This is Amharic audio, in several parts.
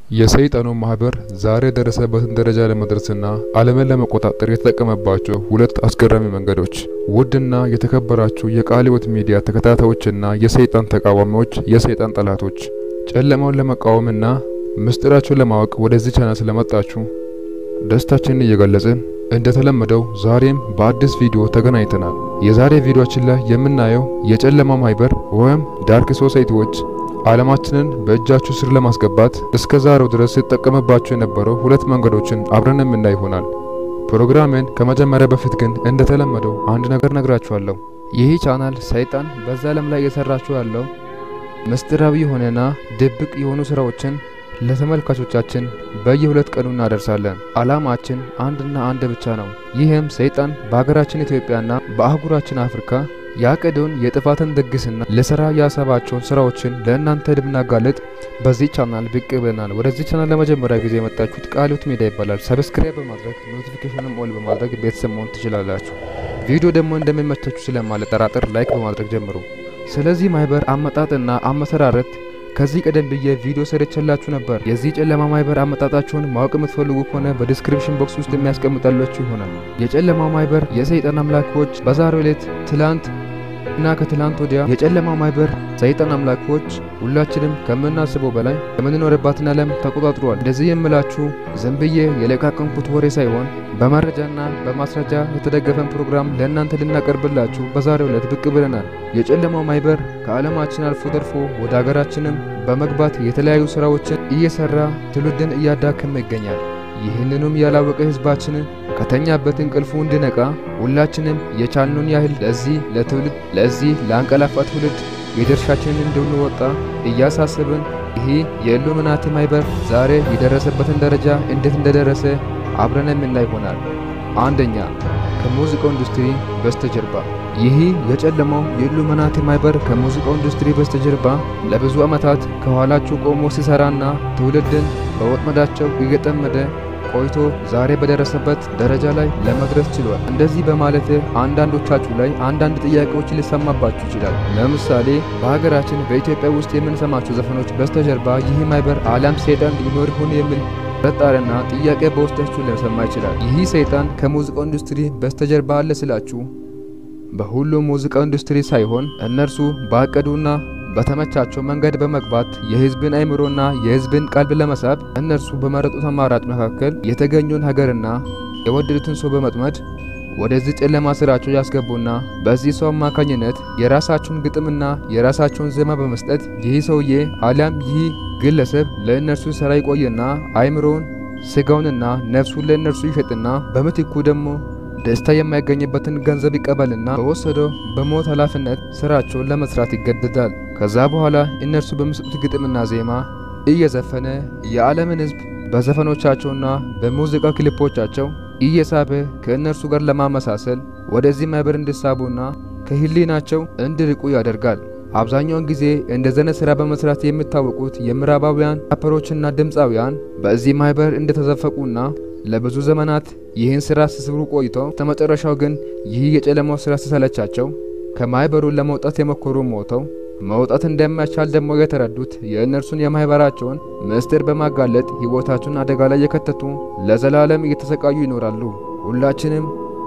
የሰይጣኑ ማህበር ዛሬ የደረሰበትን ደረጃ ለመድረስና ዓለምን ለመቆጣጠር የተጠቀመባቸው ሁለት አስገራሚ መንገዶች። ውድና የተከበራችሁ የቃለ ሕይወት ሚዲያ ተከታታዮችና የሰይጣን ተቃዋሚዎች፣ የሰይጣን ጠላቶች ጨለማውን ለመቃወምና ምስጢራቸውን ለማወቅ ወደዚህ ቻናል ስለመጣችሁ ደስታችንን እየገለጽን እንደተለመደው ዛሬም በአዲስ ቪዲዮ ተገናኝተናል። የዛሬ ቪዲዮአችን ላይ የምናየው የጨለማ ማህበር ወይም ዳርክ ሶሳይቲዎች ዓለማችንን በእጃችሁ ስር ለማስገባት እስከ ዛሬው ድረስ ሲጠቀምባቸው የነበረው ሁለት መንገዶችን አብረን የምናይ ይሆናል። ፕሮግራሜን ከመጀመሪያ በፊት ግን እንደተለመደው አንድ ነገር ነግራችኋለሁ። ይህ ቻናል ሰይጣን በዛ ዓለም ላይ እየሰራችሁ ያለው ምስጢራዊ የሆነና ድብቅ የሆኑ ስራዎችን ለተመልካቾቻችን በየሁለት ቀኑ እናደርሳለን። ዓላማችን አንድና አንድ ብቻ ነው። ይህም ሰይጣን በሀገራችን ኢትዮጵያና በአህጉራችን አፍሪካ ያቀደውን የጥፋትን ድግስና ለስራ ያሰባቸውን ስራዎችን ለእናንተ ልናጋለጥ በዚህ ቻናል ብቅ ብለናል። ወደዚህ ቻናል ለመጀመሪያ ጊዜ የመጣችሁት ቃለ ሕይወት ሚዲያ ይባላል። ሰብስክራይብ በማድረግ ኖቲፊኬሽንም ኦል በማድረግ ቤተሰብ መሆን ትችላላችሁ። ቪዲዮ ደግሞ እንደሚመቻችሁ ስለማልጠራጠር ላይክ በማድረግ ጀምሩ። ስለዚህ ማህበር አመጣጥና አመሰራረት ከዚህ ቀደም ብዬ ቪዲዮ ሰርቼላችሁ ነበር። የዚህ ጨለማ ማህበር አመጣጣቸውን ማወቅ የምትፈልጉ ከሆነ በዲስክሪፕሽን ቦክስ ውስጥ የሚያስቀምጣላችሁ ይሆናል። የጨለማ ማህበር የሰይጣን አምላኮች በዛሬው ዕለት ትላንት እና ከትላንት ወዲያ የጨለማ ማህበር ሰይጣን አምላኮች ሁላችንም ከምናስበው በላይ የምንኖርባትን ዓለም ተቆጣጥሯል። እንደዚህ የምላችሁ ዝም ብዬ የለቃቀምኩት ወሬ ሳይሆን በመረጃና በማስረጃ የተደገፈን ፕሮግራም ለእናንተ ልናቀርብላችሁ በዛሬው ዕለት ብቅ ብለናል። የጨለማው ማህበር ከዓለማችን አልፎ ተርፎ ወደ ሀገራችንም በመግባት የተለያዩ ስራዎችን እየሰራ ትውልድን እያዳከመ ይገኛል። ይህንኑም ያላወቀ ህዝባችን ከተኛበት እንቅልፉ እንዲነቃ ሁላችንም የቻልነውን ያህል ለዚህ ለትውልድ ለዚህ ለአንቀላፋ ትውልድ የድርሻችንን እንድንወጣ እያሳሰብን ይሄ የኢሉሚናቲ ማህበር ዛሬ የደረሰበትን ደረጃ እንዴት እንደደረሰ አብረን የምናይ ይሆናል። አንደኛ ከሙዚቃው ኢንዱስትሪ በስተጀርባ ይህ የጨለማው የኢሉሚናቲ ማህበር ከሙዚቃው ኢንዱስትሪ በስተጀርባ ለብዙ ዓመታት ከኋላችሁ ቆሞ ሲሰራና ትውልድን በወጥመዳቸው እየጠመደ ቆይቶ ዛሬ በደረሰበት ደረጃ ላይ ለመድረስ ችሏል። እንደዚህ በማለት አንዳንዶቻችሁ ላይ አንዳንድ ጥያቄዎች ሊሰማባችሁ ይችላል። ለምሳሌ በሀገራችን በኢትዮጵያ ውስጥ የምንሰማቸው ዘፈኖች በስተጀርባ ይህ ማህበር አሊያም ሰይጣን ሊኖር ይሆን የሚል ጥርጣሬና ጥያቄ በውስጣችሁ ሊሰማ ይችላል። ይህ ሰይጣን ከሙዚቃው ኢንዱስትሪ በስተጀርባ አለ ስላችሁ በሁሉም ሙዚቃ ኢንዱስትሪ ሳይሆን እነርሱ ባቀዱና በተመቻቸው መንገድ በመግባት የህዝብን አእምሮና የህዝብን ቀልብ ለመሳብ እነርሱ በመረጡት አማራጭ መካከል የተገኙን ሀገርና የወደዱትን ሰው በመጥመድ ወደዚህ ጨለማ ስራቸው ያስገቡና በዚህ ሰው አማካኝነት የራሳቸውን ግጥምና የራሳቸውን ዜማ በመስጠት ይህ ሰውዬ አሊያም ይህ ግለሰብ ለእነርሱ ስራ ይቆይና አእምሮውን ስጋውንና ነፍሱን ለእነርሱ ይሸጥና በምትኩ ደግሞ ደስታ የማይገኝበትን ገንዘብ ይቀበልና በወሰደው በሞት ኃላፊነት ስራቸውን ለመስራት ይገደዳል። ከዛ በኋላ እነርሱ በሚሰጡት ግጥምና ዜማ እየዘፈነ የዓለምን ህዝብ በዘፈኖቻቸውና በሙዚቃ ክሊፖቻቸው እየሳበ ከእነርሱ ጋር ለማመሳሰል ወደዚህ ማህበር እንዲሳቡና ከህሊናቸው እንዲርቁ ያደርጋል። አብዛኛውን ጊዜ እንደዘነ ስራ በመስራት የሚታወቁት የምዕራባውያን ራፐሮችና ድምፃውያን በዚህ ማህበር እንደተዘፈቁና ለብዙ ዘመናት ይህን ስራ ሲስሩ ቆይተው ተመጨረሻው ግን ይህ የጨለማው ስራ ሲሰለቻቸው ከማህበሩ ለመውጣት የሞከሩ ሞተው መውጣት እንደማይቻል ደግሞ የተረዱት የእነርሱን የማህበራቸውን ምስጢር በማጋለጥ ህይወታቸውን አደጋ ላይ የከተቱ ለዘላለም እየተሰቃዩ ይኖራሉ። ሁላችንም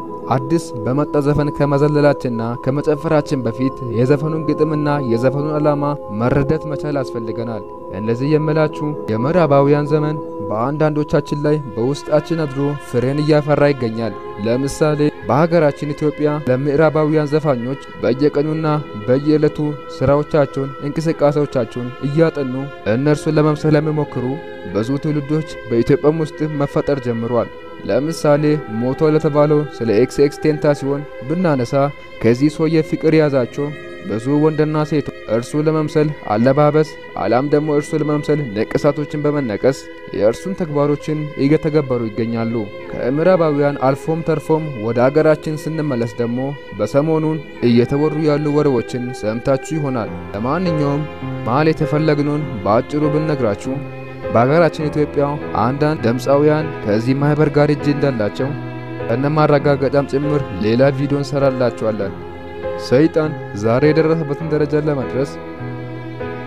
አዲስ በመጣ ዘፈን ከመዘለላችንና ከመጨፈራችን በፊት የዘፈኑን ግጥምና የዘፈኑን ዓላማ መረዳት መቻል ያስፈልገናል። እንደዚህ የምላችሁ የምዕራባውያን ዘመን በአንዳንዶቻችን ላይ በውስጣችን አድሮ ፍሬን እያፈራ ይገኛል። ለምሳሌ በሀገራችን ኢትዮጵያ ለምዕራባውያን ዘፋኞች በየቀኑና በየዕለቱ ስራዎቻቸውን፣ እንቅስቃሴዎቻቸውን እያጠኑ እነርሱን ለመምሰል የሚሞክሩ ብዙ ትውልዶች በኢትዮጵያም ውስጥ መፈጠር ጀምሯል። ለምሳሌ ሞቶ ለተባለው ስለ ኤክስ ኤክስ ቴንታሲዮን ብናነሳ ከዚህ ሰውዬ ፍቅር የያዛቸው ብዙ ወንድና ሴቶች እርሱ ለመምሰል አለባበስ አሊያም ደግሞ እርሱ ለመምሰል ንቅሳቶችን በመነቀስ የእርሱን ተግባሮችን እየተገበሩ ይገኛሉ። ከምዕራባውያን አልፎም ተርፎም ወደ አገራችን ስንመለስ ደግሞ በሰሞኑን እየተወሩ ያሉ ወሬዎችን ሰምታችሁ ይሆናል። ለማንኛውም ማለት የፈለግነውን በአጭሩ ብንነግራችሁ በሀገራችን ኢትዮጵያ አንዳንድ ድምፃውያን ከዚህ ማህበር ጋር እጅ እንዳላቸው እነ ማረጋገጫም ጭምር ሌላ ቪዲዮ እንሰራላችኋለን። ሰይጣን ዛሬ የደረሰበትን ደረጃ ለመድረስ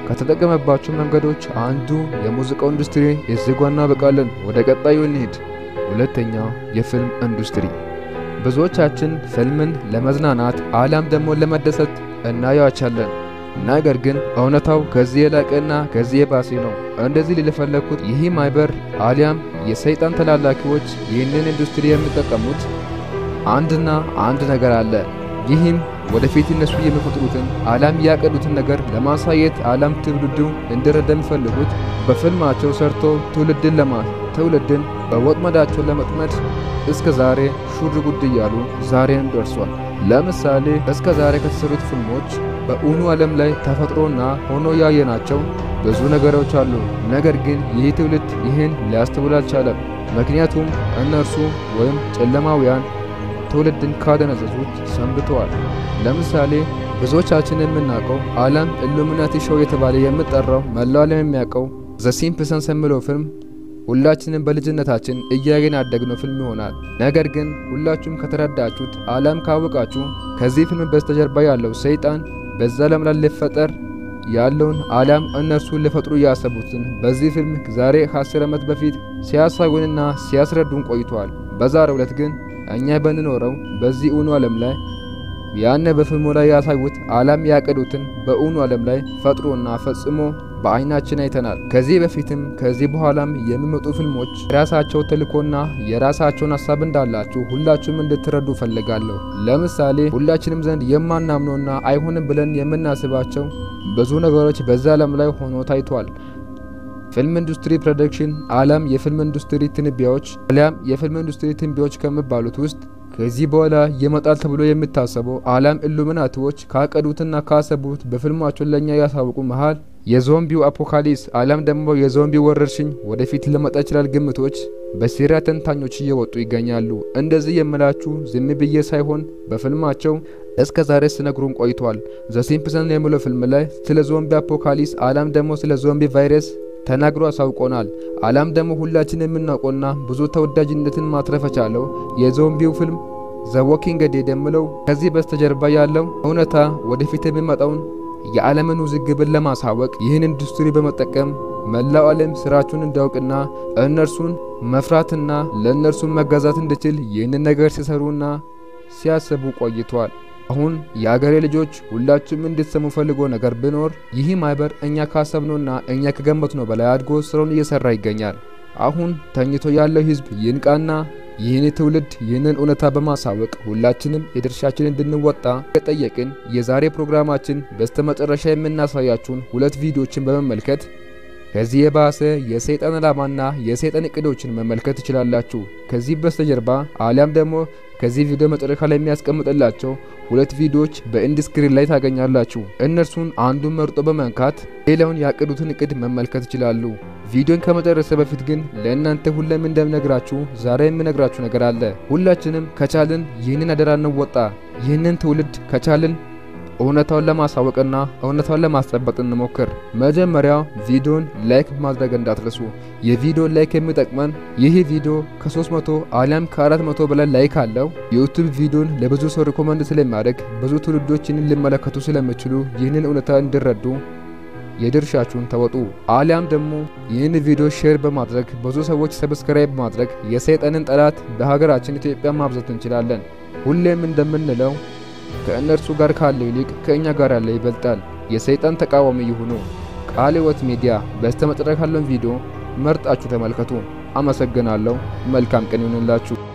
ከተጠቀመባቸው መንገዶች አንዱ የሙዚቃው ኢንዱስትሪ እዚህ ጋ እናበቃለን። ወደ ቀጣዩ እንሂድ። ሁለተኛ የፊልም ኢንዱስትሪ። ብዙዎቻችን ፊልምን ለመዝናናት አሊያም ደግሞ ለመደሰት እናየዋቻለን። ነገር ግን እውነታው ከዚህ የላቀና ከዚህ የባሴ ነው። እንደዚህ ሊለፈለኩት ይህ ማይበር አሊያም የሰይጣን ተላላኪዎች ይህንን ኢንዱስትሪ የሚጠቀሙት አንድና አንድ ነገር አለ። ይህም ወደፊት እነሱ የሚፈጥሩትን አሊያም ያቀዱትን ነገር ለማሳየት አሊያም ትውልዱ እንዲረዳ የሚፈልጉት በፊልማቸው ሰርቶ ትውልድን ለማ ትውልድን በወጥመዳቸው ለመጥመድ እስከ ዛሬ ሹር ጉድ እያሉ ዛሬን ደርሷል። ለምሳሌ እስከ ዛሬ ከተሰሩት ፊልሞች በእውኑ ዓለም ላይ ተፈጥሮና ሆኖ ያየናቸው ብዙ ነገሮች አሉ። ነገር ግን ይህ ትውልድ ይህን ሊያስተውል አልቻለም። ምክንያቱም እነርሱ ወይም ጨለማውያን ትውልድን ካደነዘዙት ሰንብተዋል። ለምሳሌ ብዙዎቻችን የምናውቀው አለም ኢሉሚናቲ ሾው የተባለ የምጠራው መላው ዓለም የሚያውቀው ዘ ሲምፕሰንስ የሚለው ፊልም ሁላችንም በልጅነታችን እያየን ያደግነው ፊልም ይሆናል። ነገር ግን ሁላችሁም ከተረዳችሁት አለም ካወቃችሁ ከዚህ ፊልም በስተጀርባ ያለው ሰይጣን በዛ ዓለም ላይ ሊፈጠር ያለውን አሊያም እነርሱ ሊፈጥሩ ያሰቡትን በዚህ ፊልም ዛሬ ከአስር ዓመት በፊት ሲያሳዩንና ሲያስረዱን ቆይተዋል። በዛሬው ዕለት ግን እኛ በንኖረው በዚህ እውኑ ዓለም ላይ ያነ በፊልሙ ላይ ያሳዩት አሊያም ያቀዱትን በእውኑ ዓለም ላይ ፈጥሮና ፈጽሞ በአይናችን አይተናል። ከዚህ በፊትም ከዚህ በኋላም የሚመጡ ፊልሞች የራሳቸው ተልእኮና የራሳቸውን ሀሳብ እንዳላችሁ ሁላችሁም እንድትረዱ ፈልጋለሁ። ለምሳሌ ሁላችንም ዘንድ የማናምነውና አይሆንም ብለን የምናስባቸው ብዙ ነገሮች በዛ ዓለም ላይ ሆኖ ታይቷል። ፊልም ኢንዱስትሪ ፕሮዳክሽን አሊያም የፊልም ኢንዱስትሪ ትንቢያዎች አሊያም የፊልም ኢንዱስትሪ ትንቢያዎች ከሚባሉት ውስጥ ከዚህ በኋላ ይመጣል ተብሎ የሚታሰበው አሊያም ኢሉሚናቲዎች ካቀዱትና ካሰቡት በፊልማቸው ለኛ ያሳውቁ መሃል የዞምቢው አፖካሊፕስ አሊያም ደግሞ የዞምቢ ወረርሽኝ ወደፊት ሊመጣ ይችላል ግምቶች በሴሪያ ተንታኞች እየወጡ ይገኛሉ። እንደዚህ የምላችሁ ዝም ብዬ ሳይሆን በፊልማቸው እስከ ዛሬ ሲነግሩን ቆይቷል። ዘ ሲምፕሰን የሚለው ፊልም ላይ ስለ ዞምቢ አፖካሊፕስ አሊያም ደግሞ ስለ ዞምቢ ቫይረስ ተናግሮ አሳውቆናል። አሊያም ደግሞ ሁላችን የምናውቀውና ብዙ ተወዳጅነትን ማትረፍ የቻለው የዞምቢው ፊልም ዘ ዎኪንግ ዴድ የሚለው ከዚህ በስተጀርባ ያለው እውነታ ወደፊት የሚመጣውን የዓለምን ውዝግብን ለማሳወቅ ይህን ኢንዱስትሪ በመጠቀም መላው ዓለም ስራችሁን እንዲያውቅና እነርሱን መፍራትና ለእነርሱን መገዛት እንዲችል ይህንን ነገር ሲሰሩና ሲያስቡ ቆይቷል። አሁን የአገሬ ልጆች ሁላችሁም እንድትሰሙ ፈልጎ ነገር ቢኖር ይህ ማህበር እኛ ካሰብነውና እኛ ከገመትነው በላይ አድጎ ስራውን እየሰራ ይገኛል። አሁን ተኝቶ ያለው ህዝብ ይንቃና ይህን ትውልድ ይህንን እውነታ በማሳወቅ ሁላችንም የድርሻችን እንድንወጣ የጠየቅን የዛሬ ፕሮግራማችን በስተመጨረሻ የምናሳያችሁን ሁለት ቪዲዮችን በመመልከት ከዚህ የባሰ የሰይጣን ዓላማና የሰይጣን እቅዶችን መመልከት ትችላላችሁ። ከዚህ በስተጀርባ አሊያም ደግሞ ከዚህ ቪዲዮ መጨረሻ ላይ የሚያስቀምጥላቸው ሁለት ቪዲዮዎች በኢንድ ስክሪን ላይ ታገኛላችሁ። እነርሱን አንዱን መርጦ በመንካት ሌላውን ያቀዱትን እቅድ መመልከት ይችላሉ። ቪዲዮን ከመጨረሰ በፊት ግን ለእናንተ ሁሌም እንደምነግራችሁ ዛሬ የምነግራችሁ ነገር አለ። ሁላችንም ከቻልን ይህንን አደራ እንወጣ። ይህንን ትውልድ ከቻልን እውነታውን ለማሳወቅና እውነታውን ለማስጠበቅ እንሞክር። መጀመሪያ ቪዲዮን ላይክ ማድረግ እንዳትረሱ። የቪዲዮ ላይክ የሚጠቅመን ይህ ቪዲዮ ከ300 አሊያም ከ400 በላይ ላይክ አለው ዩቲዩብ ቪዲዮን ለብዙ ሰው ሪኮመንድ ስለሚያደርግ ብዙ ትውልዶች ይህንን ሊመለከቱ ስለሚችሉ ይህንን እውነታ እንዲረዱ የድርሻችሁን ተወጡ። አሊያም ደግሞ ይህን ቪዲዮ ሼር በማድረግ ብዙ ሰዎች ሰብስክራይብ በማድረግ የሰይጣንን ጠላት በሀገራችን ኢትዮጵያ ማብዛት እንችላለን። ሁሌም እንደምንለው ከእነርሱ ጋር ካለው ይልቅ ከእኛ ጋር ያለ ይበልጣል። የሰይጣን ተቃዋሚ ይሁኑ። ቃለ ሕይወት ሚዲያ በስተመጨረሻ ያለውን ቪዲዮ መርጣችሁ ተመልከቱ። አመሰግናለሁ። መልካም ቀን ይሁንላችሁ።